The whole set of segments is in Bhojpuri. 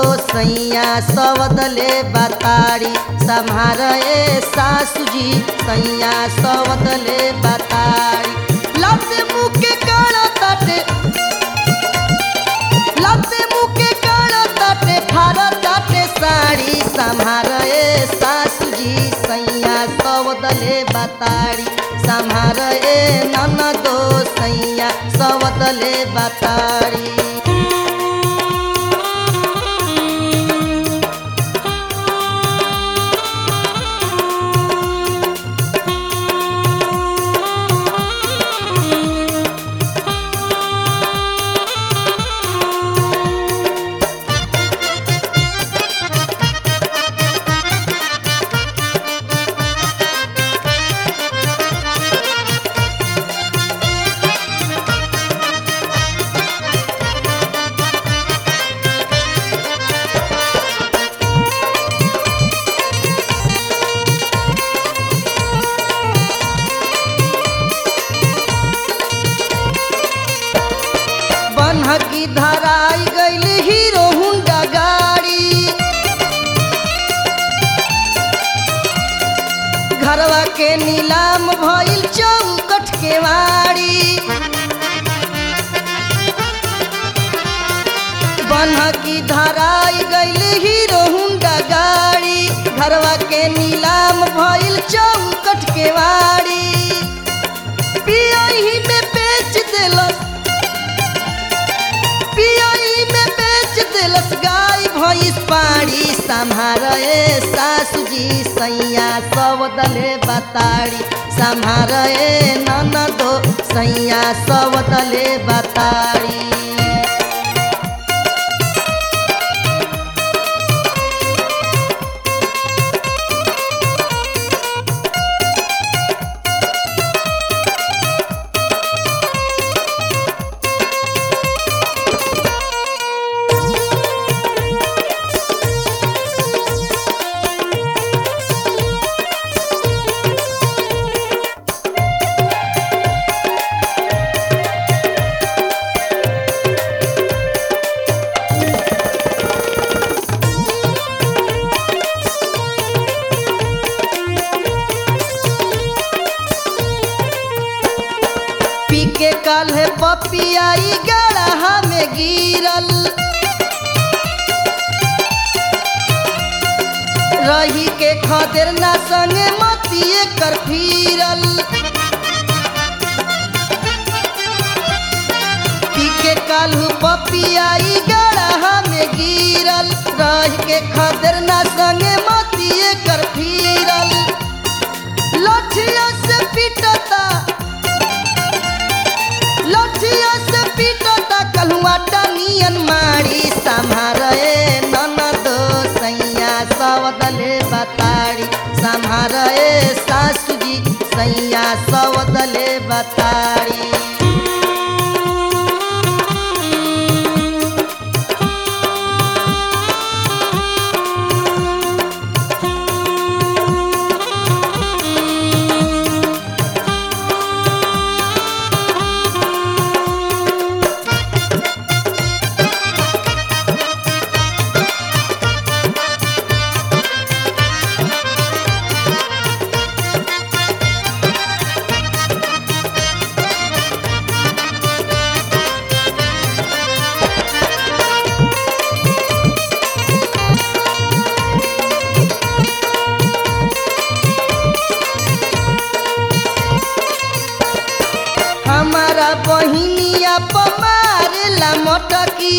सैया सवदले बताड़ी सम्हार ए सासू जी सैया सवदले बताड़ी लते मुके काड़ा ताटे लते मुके काड़ा ताटे फारा ताटे साड़ी सम्हार ए सासू जी सैया सवदले बताड़ी सम्हार ए ननदो सैया सवदले बताड़ी बनहकी धराई गईल हीरो हुंडा गाड़ी घरवा के नीलाम भइल चौकट के वाड़ी बनहकी धराई गईल हीरो हुंडा गाड़ी घरवा के नीलाम भइल चौकट के वाड़ी पियही में बेच देलस पियई में बेच दिलस गाय भैंस पाड़ी सम्हार ए सासू जी सैया सब दले बताड़ी सम्हार ए ननदो सैया सब दले बताड़ी पी के कल है पपियाई गड़हा में गिरल रही के खदेर ना संगे मतिए कर फिरल पी के कालू पपियाई गड़हा में गिरल रही के खदेर ना संगे मतिए कर फिरल लठिया से पिटता लठिया से पीटता कलहुआ टनियन मारी सम्हार ए ननदो सैया सवदले बताड़ी सम्हार ए सासू जी सैया सवदले बताड़ी हमारा बहिनिया पमारेला मटकी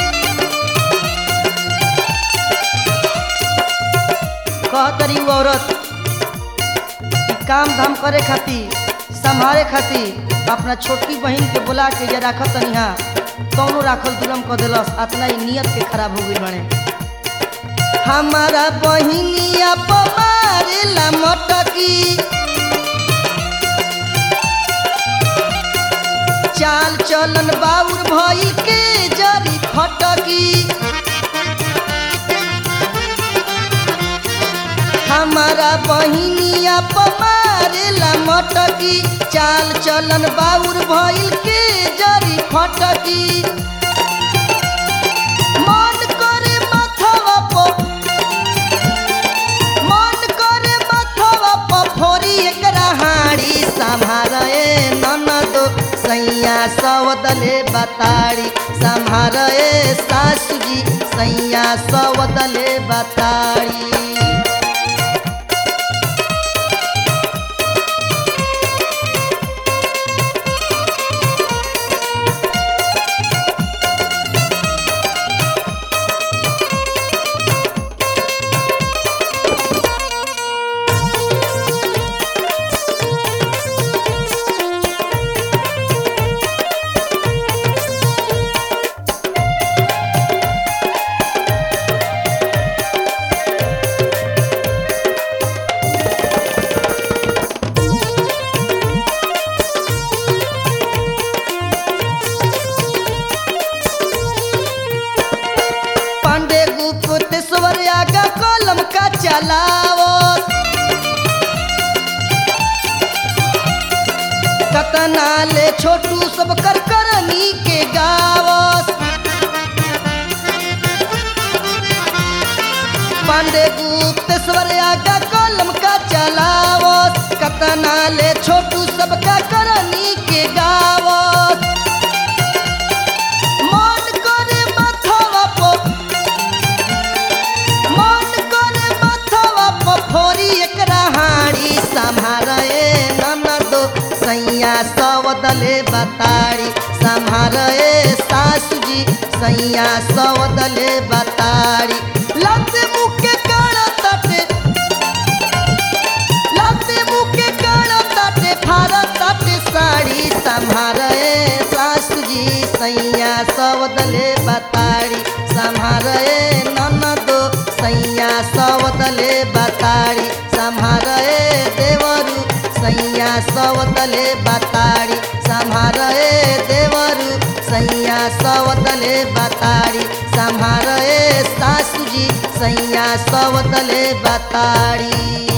कहतरी उ औरत कि काम धाम करे खातिर संभाले खातिर अपना छोटकी बहिन के बुला के जे राखत तनिहा कौनो राखल दुलम क देलस अतना ही नियत के खराब हो गई बने हमारा बहिनिया पमारेला मटकी चाल चलन बाउर भई के जरी फटकी हमारा बहिनिया पमारेला मटकी चाल चलन बाउर भइल के जरी फटकी मन करे माथा सवदले बताड़ी संहार ए सासू जी सैया सवदले बताड़ी पांडे गुप्तेश्वर आगा कलम का चलाओ कतना ले छोटू सब कर करनी के गावस पांडे गुप्तेश्वर आगा कलम का चलाओ कतना ले छोटू सब का करनी के गावस मन करे माथवा पर मन करे माथवा पर फोरी एकरा हाड़ी संभारे ननदो सैया सवदले बताड़ी संभारे सासू जी सैया सवदले बताड़ी लत मुके काड़ा तटे लते मुके काड़ा तटे फारा तटे साड़ी संभारे सासू जी सैया सवदले बताड़ी संभारे ननदो सैया सवदले बताड़ी संभारे देवरू सैया सवदले बताड़ी संभारे देवरू सैया सवदले बताड़ी संभारे सासू जी सैया सवदले बताड़ी